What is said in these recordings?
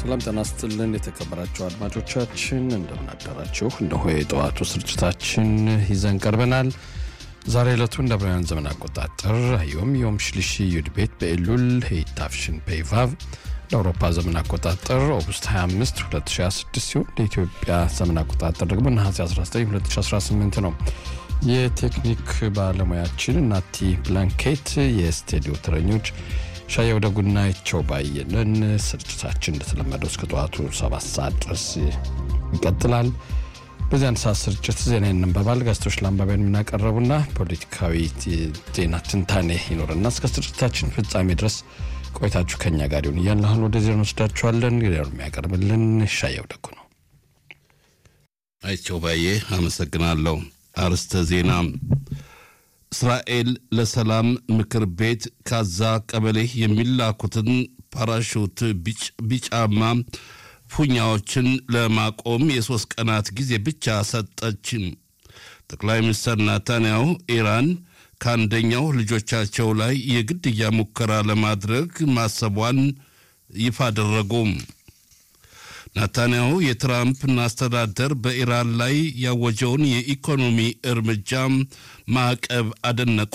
ሰላም ጤና ይስጥልን የተከበራችሁ አድማጮቻችን እንደምን አደራችሁ። እነሆ የጠዋቱ ስርጭታችን ይዘን ቀርበናል። ዛሬ ዕለቱ እንደ ብራውያን ዘመን አቆጣጠር ዮም ዮም ሽልሺ ዩድ ቤት በኤሉል ሄይታፍሽን ፔይቫቭ ለአውሮፓ ዘመን አቆጣጠር ኦገስት 25 2026 ሲሆን ለኢትዮጵያ ዘመን አቆጣጠር ደግሞ ነሐሴ 19 2018 ነው። የቴክኒክ ባለሙያችን ናቲ ብላንኬት፣ የስቱዲዮ ተረኞች ሻየው ደጉና ይቸው ባየለን። ስርጭታችን እንደተለመደው እስከ ጠዋቱ ሰባት ሰዓት ድረስ ይቀጥላል። በዚህ አንድ ሰዓት ስርጭት ዜና ይነበባል፣ ጋዜጦች ለአንባቢያን የምናቀረቡና ፖለቲካዊ ዜና ትንታኔ ይኖርና እስከ ስርጭታችን ፍጻሜ ድረስ ቆይታችሁ ከኛ ጋር ይሁን እያልን አሁን ወደ ዜና ወስዳችኋለን። ዜናውን የሚያቀርብልን ሻየው ደጉ ነው። አይቸው ባዬ አመሰግናለሁ። አርስተ ዜና እስራኤል ለሰላም ምክር ቤት ካዛ ቀበሌ የሚላኩትን ፓራሹት ቢጫማ ፉኛዎችን ለማቆም የሦስት ቀናት ጊዜ ብቻ ሰጠች። ጠቅላይ ሚኒስትር ናታንያሁ ኢራን ከአንደኛው ልጆቻቸው ላይ የግድያ ሙከራ ለማድረግ ማሰቧን ይፋ አደረጉ። ናታንያሁ የትራምፕን አስተዳደር በኢራን ላይ ያወጀውን የኢኮኖሚ እርምጃ ማዕቀብ አደነቁ።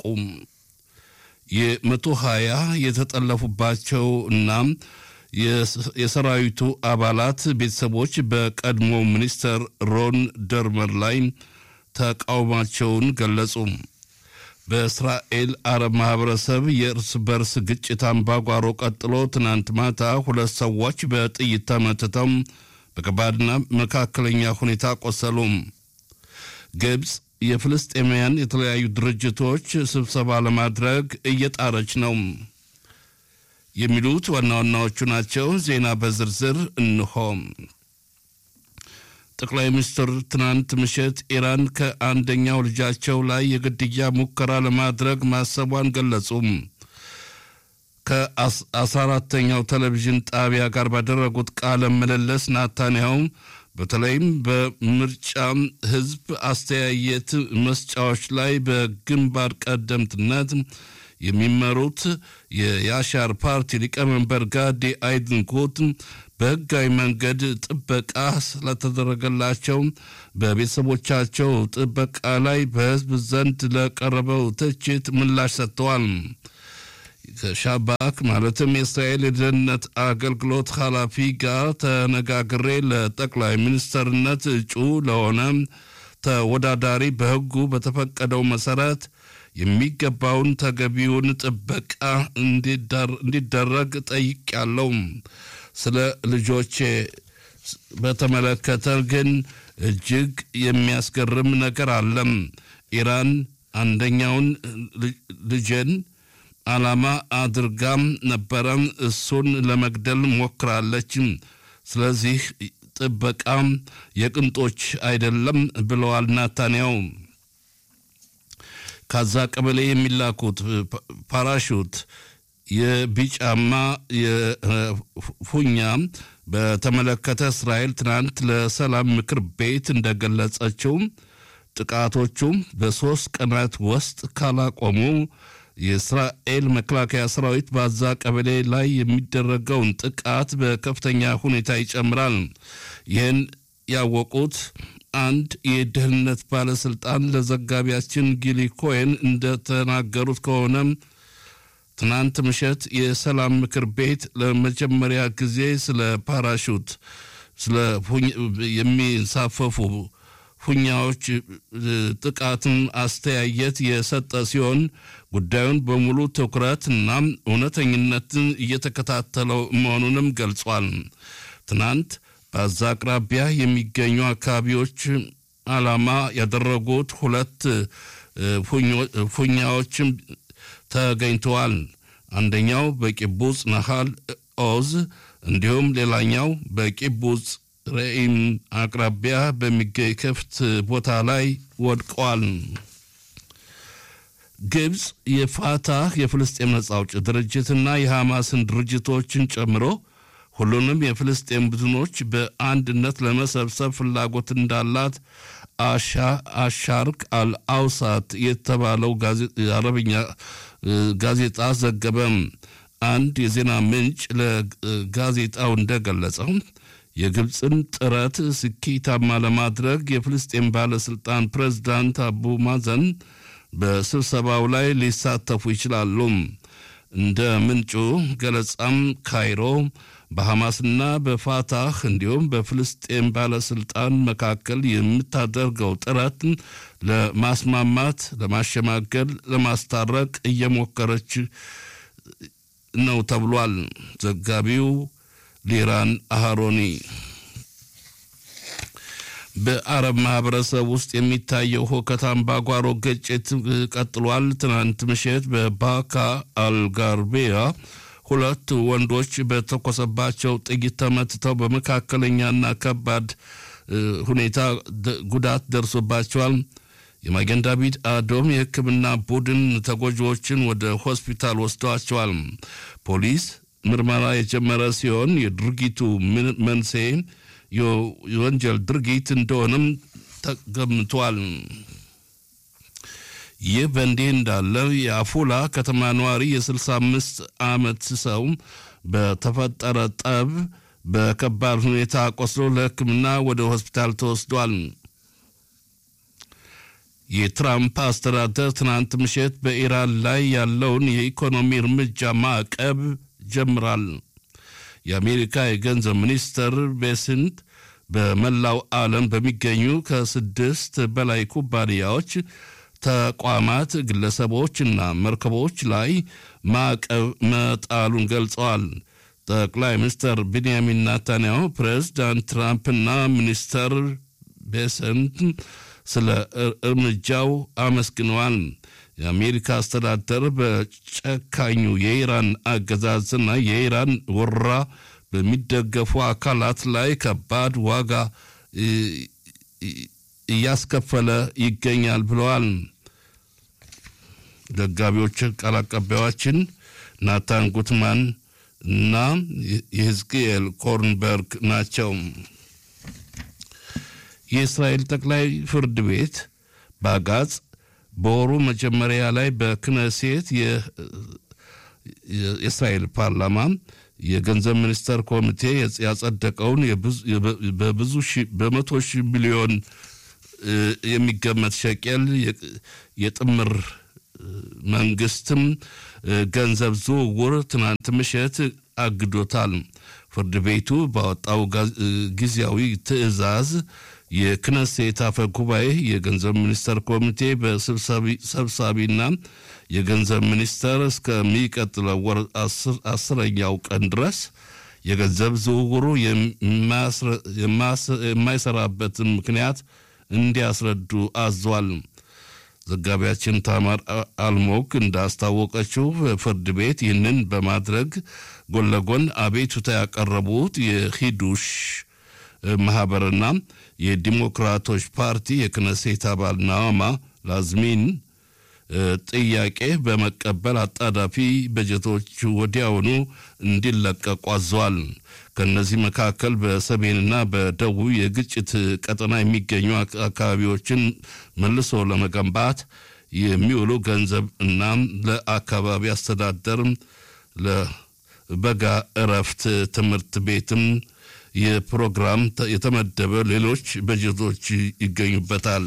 የመቶ ሀያ የተጠለፉባቸው እና የሰራዊቱ አባላት ቤተሰቦች በቀድሞ ሚኒስተር ሮን ደርመር ላይ ተቃውሟቸውን ገለጹ። በእስራኤል አረብ ማህበረሰብ የእርስ በርስ ግጭት አምባጓሮ ቀጥሎ ትናንት ማታ ሁለት ሰዎች በጥይት ተመትተው በከባድና መካከለኛ ሁኔታ ቆሰሉ። ግብፅ የፍልስጤማውያን የተለያዩ ድርጅቶች ስብሰባ ለማድረግ እየጣረች ነው። የሚሉት ዋና ዋናዎቹ ናቸው። ዜና በዝርዝር እንሆ። ጠቅላይ ሚኒስትር ትናንት ምሽት ኢራን ከአንደኛው ልጃቸው ላይ የግድያ ሙከራ ለማድረግ ማሰቧን ገለጹ። ከአስራ አራተኛው ቴሌቪዥን ጣቢያ ጋር ባደረጉት ቃለ ምልልስ ናታንያሁ በተለይም በምርጫ ህዝብ አስተያየት መስጫዎች ላይ በግንባር ቀደምትነት የሚመሩት የያሻር ፓርቲ ሊቀመንበር ጋዲ አይድንኮት በህጋዊ መንገድ ጥበቃ ስለተደረገላቸው በቤተሰቦቻቸው ጥበቃ ላይ በህዝብ ዘንድ ለቀረበው ትችት ምላሽ ሰጥተዋል። ከሻባክ ማለትም የእስራኤል የደህንነት አገልግሎት ኃላፊ ጋር ተነጋግሬ ለጠቅላይ ሚኒስትርነት እጩ ለሆነ ተወዳዳሪ በህጉ በተፈቀደው መሰረት የሚገባውን ተገቢውን ጥበቃ እንዲደረግ ጠይቄያለሁ። ስለ ልጆቼ በተመለከተ ግን እጅግ የሚያስገርም ነገር አለም። ኢራን አንደኛውን ልጄን ዓላማ አድርጋም ነበረ። እሱን ለመግደል ሞክራለች። ስለዚህ ጥበቃም የቅንጦች አይደለም ብለዋል ናታንያው። ካዛ ቀበሌ የሚላኩት ፓራሹት የቢጫማ የፉኛ በተመለከተ እስራኤል ትናንት ለሰላም ምክር ቤት እንደገለጸችው ጥቃቶቹ በሦስት ቀናት ውስጥ ካላቆሙ የእስራኤል መከላከያ ሰራዊት በዛ ቀበሌ ላይ የሚደረገውን ጥቃት በከፍተኛ ሁኔታ ይጨምራል። ይህን ያወቁት አንድ የደህንነት ባለስልጣን ለዘጋቢያችን ጊሊ ኮሄን እንደተናገሩት ከሆነ ትናንት ምሽት የሰላም ምክር ቤት ለመጀመሪያ ጊዜ ስለ ፓራሹት ስለ የሚንሳፈፉ ፉኛዎች ጥቃትን አስተያየት የሰጠ ሲሆን ጉዳዩን በሙሉ ትኩረት እና እውነተኝነትን እየተከታተለው መሆኑንም ገልጿል። ትናንት በዛ አቅራቢያ የሚገኙ አካባቢዎች ዓላማ ያደረጉት ሁለት ፉኛዎችም ተገኝተዋል። አንደኛው በቂቡጽ ነሃል ኦዝ እንዲሁም ሌላኛው በቂቡጽ ረኢም አቅራቢያ በሚገኝ ክፍት ቦታ ላይ ወድቀዋል። ግብፅ የፋታህ የፍልስጤም ነጻ አውጪ ድርጅትና የሐማስን ድርጅቶችን ጨምሮ ሁሉንም የፍልስጤም ቡድኖች በአንድነት ለመሰብሰብ ፍላጎት እንዳላት አሻርክ አልአውሳት የተባለው አረብኛ ጋዜጣ ዘገበም። አንድ የዜና ምንጭ ለጋዜጣው እንደገለጸው የግብፅን ጥረት ስኬታማ ለማድረግ የፍልስጤም ባለሥልጣን ፕሬዝዳንት አቡ ማዘን በስብሰባው ላይ ሊሳተፉ ይችላሉ። እንደ ምንጩ ገለጻም ካይሮ በሐማስና በፋታህ እንዲሁም በፍልስጤም ባለሥልጣን መካከል የምታደርገው ጥረት ለማስማማት፣ ለማሸማገል፣ ለማስታረቅ እየሞከረች ነው ተብሏል። ዘጋቢው ሊራን አሃሮኒ በአረብ ማህበረሰብ ውስጥ የሚታየው ሁከት አምባጓሮ ግጭት ቀጥሏል። ትናንት ምሽት በባካ አልጋርቤያ ሁለት ወንዶች በተኮሰባቸው ጥይት ተመትተው በመካከለኛና ከባድ ሁኔታ ጉዳት ደርሶባቸዋል። የማገን ዳቪድ አዶም የሕክምና ቡድን ተጎጂዎችን ወደ ሆስፒታል ወስደዋቸዋል። ፖሊስ ምርመራ የጀመረ ሲሆን የድርጊቱ መንስኤ የወንጀል ድርጊት እንደሆነም ተገምቷል። ይህ በእንዲህ እንዳለ የአፉላ ከተማ ነዋሪ የ65 ዓመት ሰው በተፈጠረ ጠብ በከባድ ሁኔታ ቆስሎ ለሕክምና ወደ ሆስፒታል ተወስዷል። የትራምፕ አስተዳደር ትናንት ምሽት በኢራን ላይ ያለውን የኢኮኖሚ እርምጃ ማዕቀብ ጀምራል። የአሜሪካ የገንዘብ ሚኒስትር ቤስንት በመላው ዓለም በሚገኙ ከስድስት በላይ ኩባንያዎች፣ ተቋማት፣ ግለሰቦችና መርከቦች ላይ ማዕቀብ መጣሉን ገልጸዋል። ጠቅላይ ሚኒስትር ቤንያሚን ናታንያሁ ፕሬዝዳንት ትራምፕና ሚኒስተር ቤሰንት ስለ እርምጃው አመስግነዋል። የአሜሪካ አስተዳደር በጨካኙ የኢራን አገዛዝና የኢራን ወረራ በሚደገፉ አካላት ላይ ከባድ ዋጋ እያስከፈለ ይገኛል ብለዋል። ዘጋቢዎች ቃል አቀባዮችን ናታን ጉትማን እና የህዝቅኤል ኮርንበርግ ናቸው። የእስራኤል ጠቅላይ ፍርድ ቤት ባጋጽ በወሩ መጀመሪያ ላይ በክነሴት የእስራኤል ፓርላማ የገንዘብ ሚኒስቴር ኮሚቴ ያጸደቀውን በብዙ በመቶ ሺህ ሚሊዮን የሚገመት ሸቄል የጥምር መንግስትም ገንዘብ ዝውውር ትናንት ምሽት አግዶታል። ፍርድ ቤቱ ባወጣው ጊዜያዊ ትዕዛዝ የክነሴት አፈ ጉባኤ የገንዘብ ሚኒስቴር ኮሚቴ በሰብሳቢና የገንዘብ ሚኒስቴር እስከሚቀጥለው ወር አስረኛው ቀን ድረስ የገንዘብ ዝውውሩ የማይሰራበትን ምክንያት እንዲያስረዱ አዟል። ዘጋቢያችን ታማር አልሞክ እንዳስታወቀችው ፍርድ ቤት ይህንን በማድረግ ጎን ለጎን አቤቱታ ያቀረቡት የሂዱሽ ማህበርና የዲሞክራቶች ፓርቲ የክነሴት አባል ናዋማ ላዝሚን ጥያቄ በመቀበል አጣዳፊ በጀቶች ወዲያውኑ እንዲለቀቁ አዘዋል። ከእነዚህ መካከል በሰሜንና በደቡብ የግጭት ቀጠና የሚገኙ አካባቢዎችን መልሶ ለመገንባት የሚውሉ ገንዘብ እና ለአካባቢ አስተዳደር ለበጋ እረፍት ትምህርት ቤትም የፕሮግራም የተመደበ ሌሎች በጀቶች ይገኙበታል።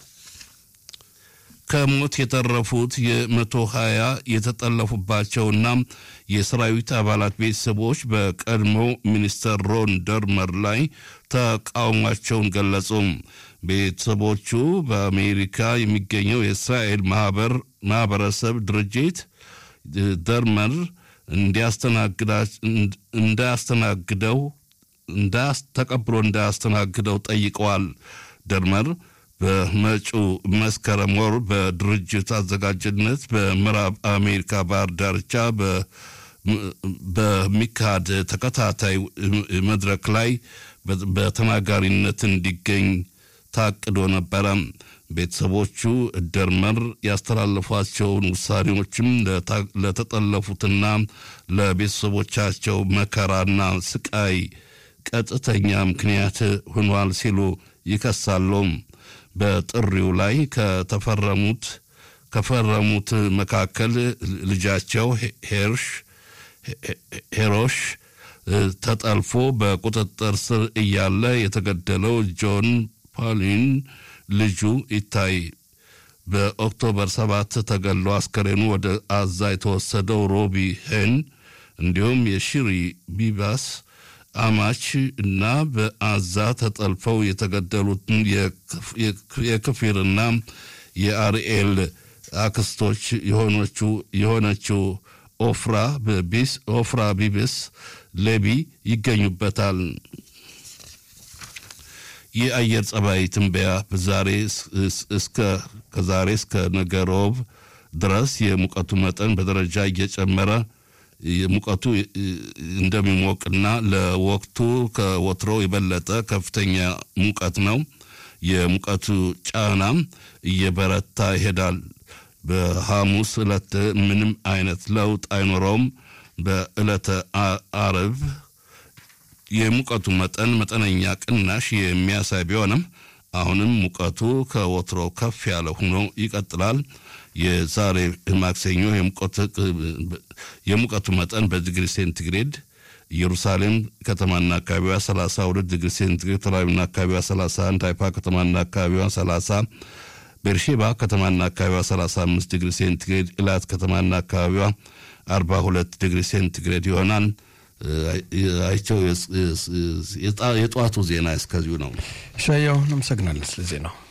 ከሞት የተረፉት የመቶ ሀያ የተጠለፉባቸውና የሰራዊት አባላት ቤተሰቦች በቀድሞው ሚኒስተር ሮን ደርመር ላይ ተቃውሟቸውን ገለጹ። ቤተሰቦቹ በአሜሪካ የሚገኘው የእስራኤል ማህበረሰብ ድርጅት ደርመር እንዳያስተናግደው ተቀብሎ እንዳያስተናግደው ጠይቀዋል። ደርመር በመጪው መስከረም ወር በድርጅት አዘጋጅነት በምዕራብ አሜሪካ ባህር ዳርቻ በሚካሄድ ተከታታይ መድረክ ላይ በተናጋሪነት እንዲገኝ ታቅዶ ነበረ። ቤተሰቦቹ ደርመር ያስተላለፏቸውን ውሳኔዎችም ለተጠለፉትና ለቤተሰቦቻቸው መከራና ስቃይ ቀጥተኛ ምክንያት ሆኗል ሲሉ ይከሳሉ። በጥሪው ላይ ከተፈረሙት ከፈረሙት መካከል ልጃቸው ሄርሽ ሄሮሽ ተጠልፎ በቁጥጥር ስር እያለ የተገደለው ጆን ፓሊን ልጁ ይታይ በኦክቶበር ሰባት ተገሎ አስከሬኑ ወደ አዛ የተወሰደው ሮቢ ሄን እንዲሁም የሺሪ ቢባስ አማች እና በአዛ ተጠልፈው የተገደሉትን የክፊርና የአርኤል አክስቶች የሆነችው ኦፍራ ቢስ ኦፍራ ቢብስ ሌቢ ይገኙበታል። የአየር ጸባይ ትንበያ ዛሬ እስከ ከዛሬ እስከ ነገ ሮብ ድረስ የሙቀቱ መጠን በደረጃ እየጨመረ ሙቀቱ እንደሚሞቅና ለወቅቱ ከወትሮ የበለጠ ከፍተኛ ሙቀት ነው። የሙቀቱ ጫናም እየበረታ ይሄዳል። በሐሙስ ዕለት ምንም አይነት ለውጥ አይኖረውም። በዕለተ አርብ የሙቀቱ መጠን መጠነኛ ቅናሽ የሚያሳይ ቢሆንም አሁንም ሙቀቱ ከወትሮ ከፍ ያለ ሆኖ ይቀጥላል። የዛሬ ማክሰኞ የሙቀቱ መጠን በዲግሪ ሴንቲግሬድ ኢየሩሳሌም ከተማና አካባቢዋ 32 ዲግሪ ሴንቲግሬድ፣ ተላዊና አካባቢዋ 31፣ ሃይፋ ከተማና አካባቢዋ 30፣ ቤርሼባ ከተማና አካባቢዋ 35 ዲግሪ ሴንቲግሬድ፣ ኢላት ከተማና አካባቢዋ 42 ዲግሪ ሴንቲግሬድ ይሆናል። አይቸው የጠዋቱ ዜና እስከዚሁ ነው። ሻያው አመሰግናለን ስለ ዜናው።